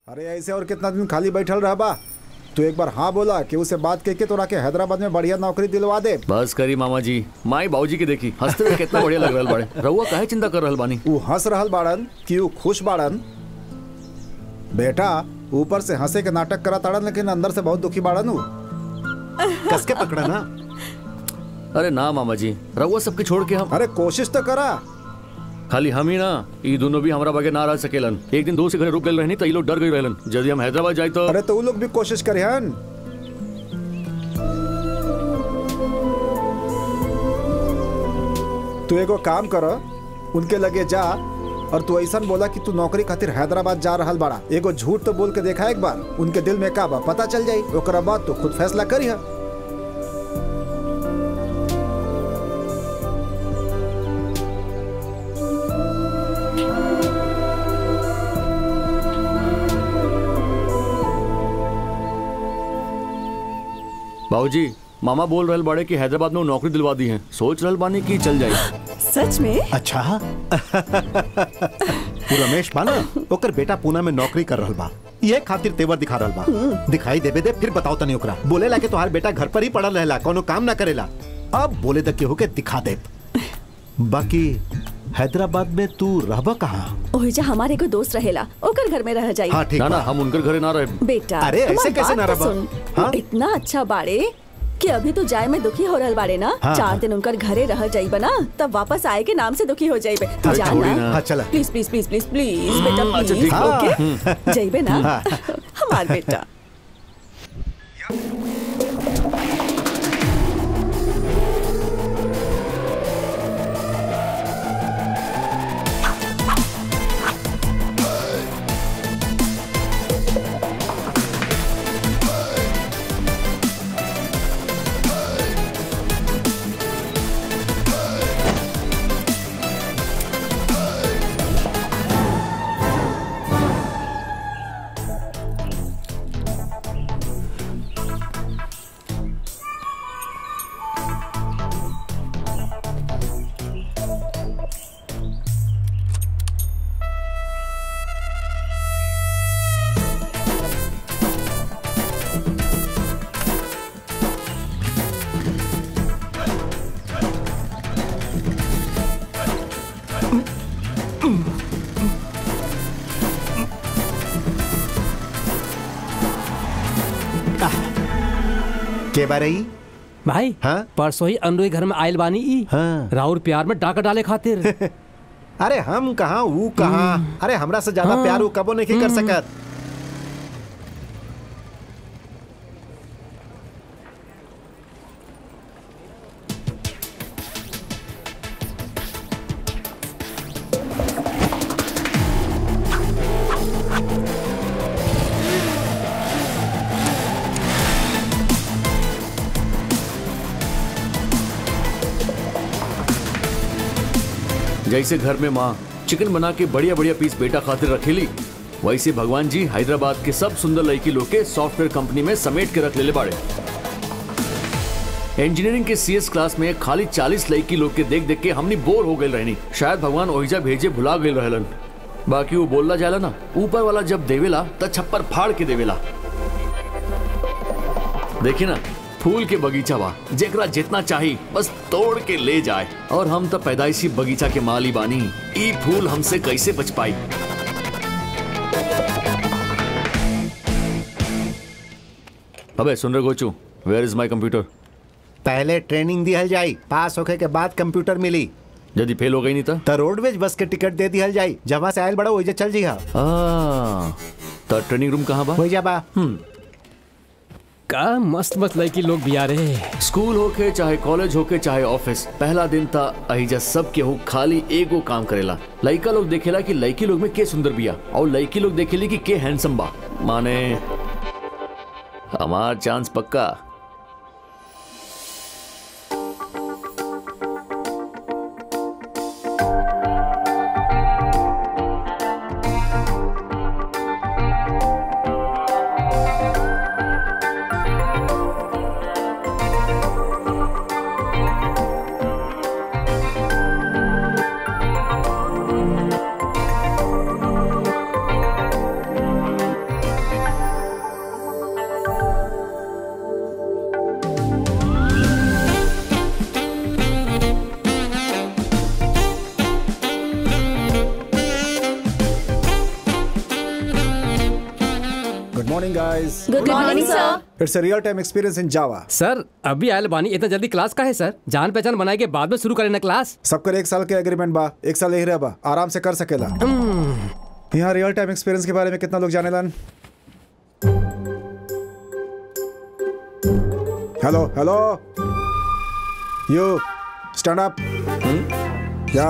अरे ऐसे और कितना दिन खाली बैठल रह बा तू एक बार हाँ बोला कि उसे बात कह के तोरा के हैदराबाद में बढ़िया नौकरी दिलवा दे बस करी मामा जी माई बाबूजी के देखी हंसते हुए कितना बढ़िया लग रहल बाड़े रहुआ काहे चिंता कर रहल बानी ऊ हंस रहल बाड़न कि ऊ खुश बाड़न बेटा ऊपर से हंसे के नाटक करा ताड़न लेकिन अंदर से बहुत दुखी बाड़न ऊ कस के पकड़ा ना अरे ना मामा जी रहुआ सबके छोड़ के हम अरे कोशिश तो करा खाली हम ही ना ये दोनों भी हमारा बगैर ना रह सकेलन एक दिन दो से घरे रुक गए रहनी तो ये लोग डर गए रहलन यदि हम हैदराबाद जाए तो अरे तो ऊ लोग भी कोशिश करे हन तू एगो काम कर उनके लगे जा और तू ऐसा बोला कि तू नौकरी खातिर हैदराबाद जा रहल बाड़ा एगो झूठ तो बोल के देखा एक बार उनके दिल में का बा पता चल जाई ओकरा बाद तू खुद फैसला करी है बाबूजी मामा बोल रहल बाड़े कि हैदराबाद में वो नौकरी दिलवा दी है सोच रहल बानी कि चल जाए सच में अच्छा तू रमेश बा ना ओकर बेटा पूना में नौकरी कर रहल बा ये खातिर तेवर दिखा रहल बा दिखाई देबे दे फिर बताओ तनी ओकरा बोले ला कि तोहार बेटा घर पर ही पड़ल रहेला कोनो काम ना करेला अब बोले तक केहू के दिखा दे बाकी हैदराबाद में तू रहबा कहाँ ओहिजा हमारे को दोस्त रहेला ओकर घर में रह जाई हाँ ठीक ना ना बा हम उनकर घरे ना रहे बेटा अरे, ऐसे हमार कैसे बात ना तो रबा? सुन। हाँ? वो इतना अच्छा बाड़े कि अभी तो जाए में दुखी हो रहल बाड़े ना हाँ, चार हाँ। दिन उनकर घरे रह जाइबा ना तब वापस आए के नाम से दुखी हो जाइबे तू अरे जा छोड़ी ना ना। हाँ चला please please please please please बेटा अच्छा, प्लीज ठीक बा। ओके जाइबे ना हमार बेटा के बारे ही भाई हाँ? परसों ही अनुई घर में आयल बानी ई हाँ। राउर प्यार में डाका डाले खातिर अरे हम कहाँ ऊ कहाँ अरे हमरा से ज्यादा प्यार ऊ कबो नहीं कर सकत जैसे घर में माँ चिकन बना के बढ़िया बढ़िया पीस बेटा खातिर रखेली वैसे भगवान जी हैदराबाद के सब सुंदर लड़की लोग के सॉफ्टवेयर कंपनी में समेट के रख लेले बाड़े इंजीनियरिंग के सीएस क्लास में खाली 40 लड़की लोग के देख देख के हमनी बोर हो गए रहनी शायद भगवान ओहिजा भेजे भुला गए रहलन बाकी वो बोलला जाला ना ऊपर वाला जब देवेला त छप्पर फाड़ के देवेला देखिए ना फूल के बगीचा बा जेकरा जितना चाही बस तोड़ के ले जाए और हम तो पैदाइशी बगीचा के माली बानी ई फूल हमसे कैसे बच पाई अबे सुन रहे गोचू वेयर इज माई कंप्यूटर पहले ट्रेनिंग दिहल जाई पास होके के बाद कंप्यूटर मिली यदि फेल हो गई नहीं तो त रोडवेज बस के टिकट दे दिहल जाई जहाँ से आयल बड़ा वही चल जी हा तो ट्रेनिंग रूम कहाँ बा वही जा बा का मस्त मस्त लड़की लोग भी आ रहे स्कूल होके चाहे कॉलेज होके चाहे ऑफिस पहला दिन था अहिजा सब केहू खाली एगो काम करेला लड़का लोग देखेला कि लड़की लोग में के सुंदर बिया और लड़की लोग देखेली कि के हैंडसम बा माने हमार चांस पक्का morning, guys. Good morning sir It's a real-time experience in Java. Sir अभी आयल बानी इतना जल्दी क्लास का है सर जान पहचान बनाए के बाद में शुरू करें ना क्लास सबकर एक साल के एग्रीमेंट बा एक साल यही रह बा आराम से कर सकेला यहाँ रियल टाइम एक्सपीरियंस के बारे में कितना लोग जाने लन hello hello you stand up या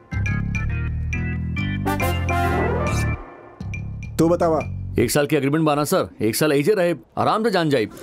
तू बतावा एक साल की एग्रीमेंट बाना सर एक साल ऐसे रहे आराम से जान जाए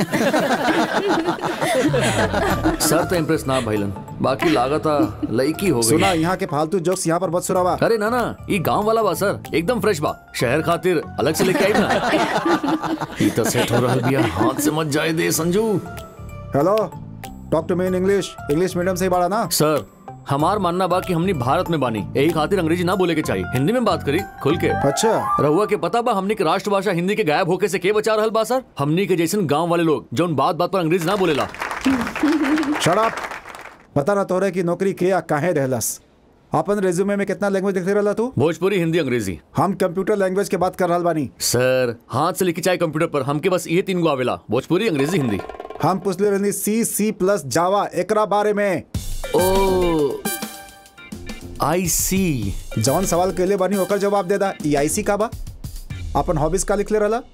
सर तो इम्प्रेस ना भइलन बाकी लागता लईकी हो सुना गई यहाँ के फालतू जोक्स यहाँ पर मत सुनावा अरे ना ना ये गांव वाला बा सर एकदम फ्रेश बा शहर खातिर अलग से लेके आई ना ई तो सेट हो रहा बिया हाथ से मत जाए दे Sanju hello talk to me in English English medium से ही पढ़ा ना सर हमार मानना बा कि हमनी भारत में बानी यही खातिर अंग्रेजी ना बोले के चाहिए हिंदी में बात करी खुल के अच्छा रहुआ के पता बा हमनी के राष्ट्रभाषा हिंदी के गायब होके से के बचा रहल बा सर हमनी के जैसन गांव वाले लोग जौन बात बात पर अंग्रेजी ना बोलेला शट अप बता ना तोरे की नौकरी के या काहे रहलस अपन रेज्यूमे में कितना लैंग्वेज लिखते रहला तू भोजपुरी हिंदी अंग्रेजी हम कंप्यूटर लैंग्वेज के बात कर रहल बानी सर हाथ से लिखी चाहे कंप्यूटर पर हमके बस ये तीन गो आवेला भोजपुरी अंग्रेजी हिंदी हम पूछले रहनी सी सी प्लस जावा एकरा बारे में ओ आई सी जौन सवाल के लिए बानी ओकर जवाब दे दा ई आई सी का बा अपन हॉबीज का लिखले रहला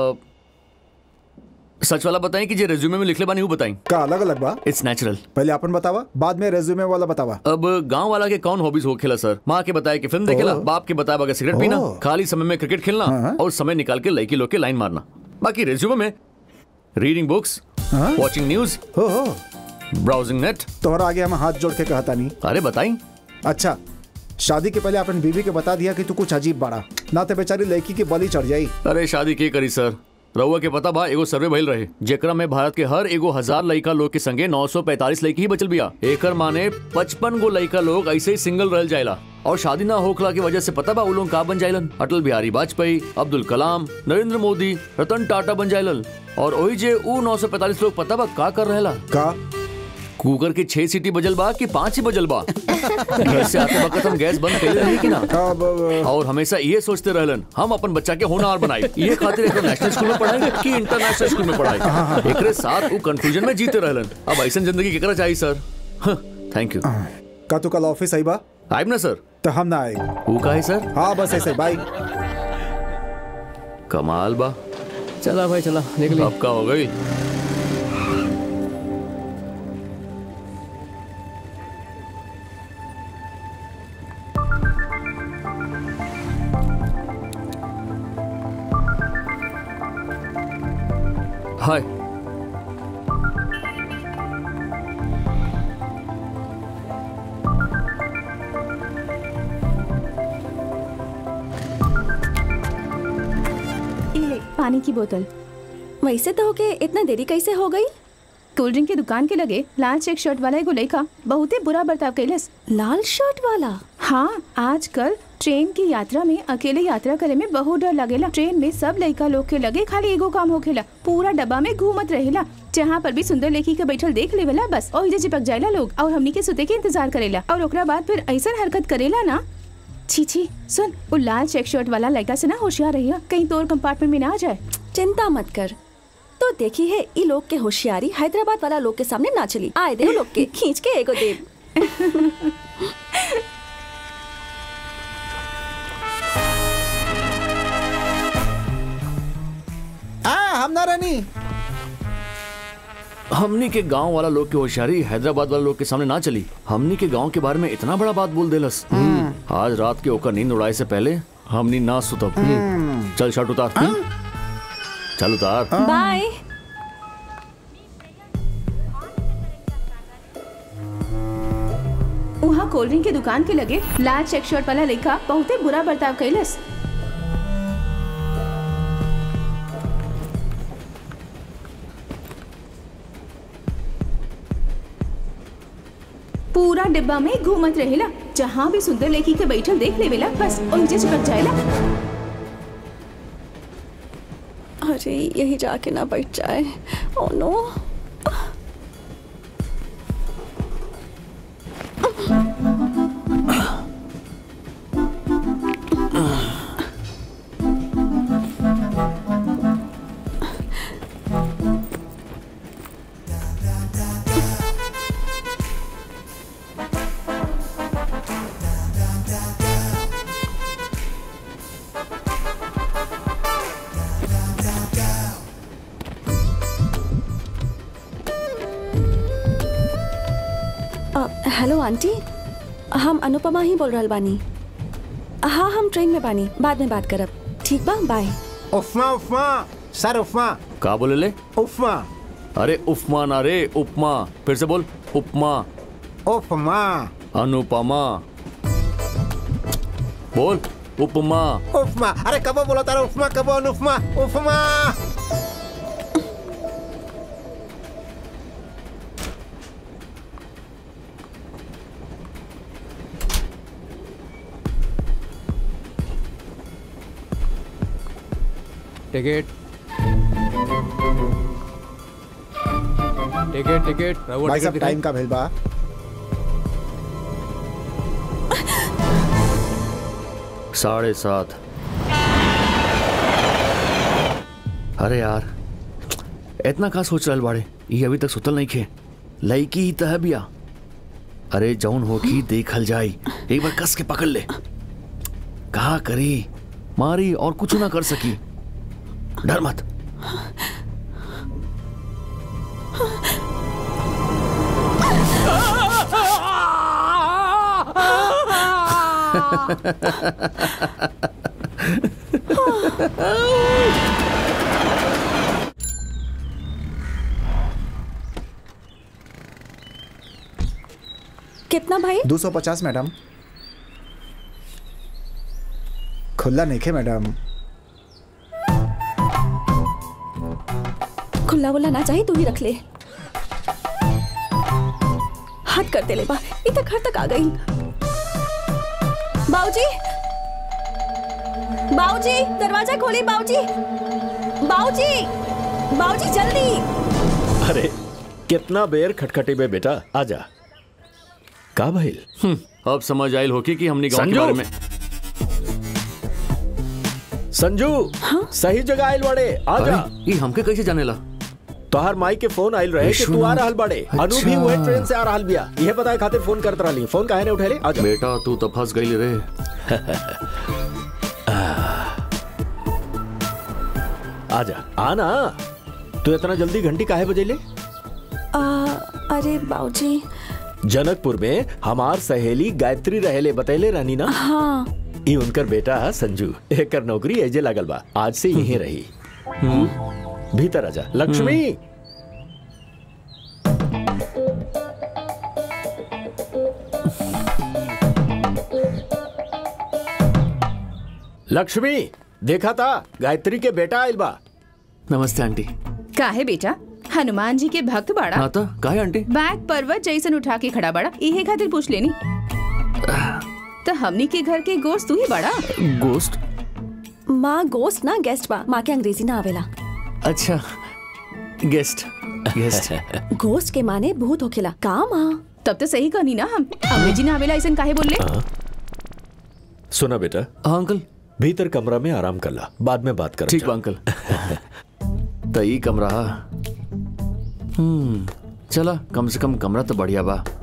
सच वाला बताएं कि जे रेज्यूमे में लिखले बानी वो बताएं का अलग अलग बा इट्स नेचुरल पहले अपन बतावा बाद में रेज्यूमे वाला बतावा अब गांव वाला के कौन हॉबीज हो खेला सर माँ के बताया कि फिल्म देखेला ओह। बाप के बताया बगैर सिगरेट पीना ओह। खाली समय में क्रिकेट खेलना हाँ। और समय निकाल के लड़की लोग के लाइन मारना बाकी रेज्यूमे में रीडिंग बुक्स हाँ। वॉचिंग न्यूज हो हो ब्राउजिंग नेट तोहरा आगे हम हाथ जोड़ के कहता नहीं अरे बताई अच्छा शादी के पहले अपन बीवी के बता दिया कि तू कुछ अजीब बाड़ा ना तो बेचारी लड़की की बलि चढ़ जाई अरे शादी के करी सर रउआ के पता बा एगो सर्वे भइल रहे जेकरा में भारत के हर एगो हजार लड़का लोग के संगे 945 लड़की ही बचल बिया एकर माने 55 गो लड़का लोग ऐसे ही सिंगल रह जाइला और शादी ना होखला की वजह से पता बा उ लोग का बन जाइलन अटल बिहारी वाजपेयी अब्दुल कलाम नरेंद्र मोदी रतन टाटा बन जाइलन और ओही जे उ 945 लोग पता बा का कर रहेला का कुकर के छह सीटी बजल बा कि पांच ही बजल बा घर से आते वक्त हम गैस बंद कर रही कि ना अब अब- और हमेशा ये सोचते रहलन हम अपन बच्चा के होनहार बनाई ये खातिर एक नेशनल स्कूल में पढ़ाई कि इंटरनेशनल स्कूल में पढ़ाई एकरे साथ वो कंफ्यूजन में जीते रहलन अब ऐसा जिंदगी केकरा चाहिए सर थैंक यू का तू कल ऑफिस आई बा आइब ना सर तो हम ना आए वो का है सर हाँ बस ऐसे बाय कमाल बा चला भाई चला निकली अब का हो गई हाय ये पानी की बोतल वैसे तो होके इतना देरी कैसे हो गई कोल्ड ड्रिंक के दुकान के लगे लाल चेक शर्ट वाला एगो लड़का बहुते बुरा बर्ताव कैलस लाल शर्ट वाला हाँ आजकल ट्रेन की यात्रा में अकेले यात्रा करे में बहुत डर लगेला ट्रेन में सब लड़का लोग के लगे खाली एगो काम होखेला पूरा डब्बा में घूमत रहेला जहाँ पर भी सुंदर लड़की के बैठल देख लेवेला बस और इधर चिपक जाएला लोग और हमनी के सुते के इंतजार करेला और ओकरा बाद फिर ऐसा हरकत करेला ना छी छी सुन वो लाल चेक शर्ट वाला लड़का से ना होशियार रहिया कहीं तोर कंपार्टमेंट में ना आ जाए चिंता मत कर तो देखी है ई लोग के होशियारी हैदराबाद वाला लोग के सामने ना चली आए दे लोग के खींच के एगो देव आ हम ना रहनी हमनी के गांव वाला लोग के होशियारी हैदराबाद वाला लोग के सामने ना चली हमनी के गांव के बारे में इतना बड़ा बात बोल देलस आज रात के ओकर नींद उड़ाए से पहले हमनी ना सुतब चल शर्ट उतार चल उतार बाय वहाँ कोल्ड ड्रिंक के दुकान के लगे लाल चेक शर्ट वाला लड़का बहुते बुरा बर्ताव कैलस पूरा डिब्बा में घूमत रहेला जहाँ भी सुंदर लड़की के बैठल देख लेवेला बस उनसे चिपक जाएला अरे यही जाके ना बैठ जाए ओ नो हेलो आंटी हम अनुपमा ही बोल रहल बानी हाँ हम ट्रेन में बानी बाद में बात करब ठीक बा बाय उपमा उपमा सर उपमा का बोले ले उपमा अरे उपमा ना रे उपमा फिर से बोल उपमा उपमा अनुपमा बोल उपमा उपमा अरे कबो बोला तारा उपमा कबो Anupama Upma ticket ticket ticket रहुआ भाई टिकट साहब दिखाई। टाइम का भेल बा साढ़े सात अरे यार इतना का सोच रहल बाड़े ये अभी तक सुतल नहीं खे लड़की ही तह बिया अरे जौन होखी देखल जाई एक बार कस के पकड़ ले कहा करी मारी और कुछ ना कर सकी डर मत कितना भाई 250 मैडम खुला नहीं खे मैडम खुला वुला ना चाहिए तू ही रख ले हाथ कर दे ले बा इतना घर तक आ गई बाऊजी बाऊजी दरवाजा खोली बाऊजी बाऊजी बाऊजी जल्दी अरे कितना बेर खटखटी में बेटा आजा का भइल हम्म, अब समझ आयल होकी कि हमने गांव के संजू! बारे में संजू सही जगह आइल बड़े आजा अरे ये हमके कैसे जाने ला तोहार माई के फोन आइल रहे कि तू आ विश्वनाथ। रहल बड़े अनु भी अच्छा। वही ट्रेन से आ रहल बिया यह बताए खातिर फोन करत रहली फोन काहे ने उठेले आजा बेटा तू तो फंस गई रे आजा आना तू इतना जल्दी घंटी काहे बजेले आ, अरे बाऊजी जनकपुर में हमार सहेली गायत्री रहेले बतैले रहनी ना हाँ ई उनकर बेटा है संजू एकर नौकरी एजे लागल बा आज से यहीं रही भीतर आजा लक्ष्मी लक्ष्मी देखा था गायत्री के बेटा आइल बा नमस्ते आंटी काहे बेटा हनुमान जी के भक्त बाड़ा हाँ तो काहे आंटी बैग पर्वत जैसन उठा के खड़ा बाड़ा इहे खातिर पूछ लेनी तो हमनी के घर के गोश्त तू ही बाड़ा गोस्ट माँ गोस्ट ना गेस्ट बा माँ के अंग्रेजी ना आवेला अच्छा गेस्ट गेस्ट गोस्ट के माने भूत होखेला का माँ तब तो सही कहनी ना हम अंग्रेजी ना आवेला ऐसन काहे बोलले सुना बेटा हाँ अंकल भीतर कमरा में आराम कर ला बाद में बात कर ठीक बा अंकल तो ई कमरा हम्म चला कम से कम कमरा तो बढ़िया बा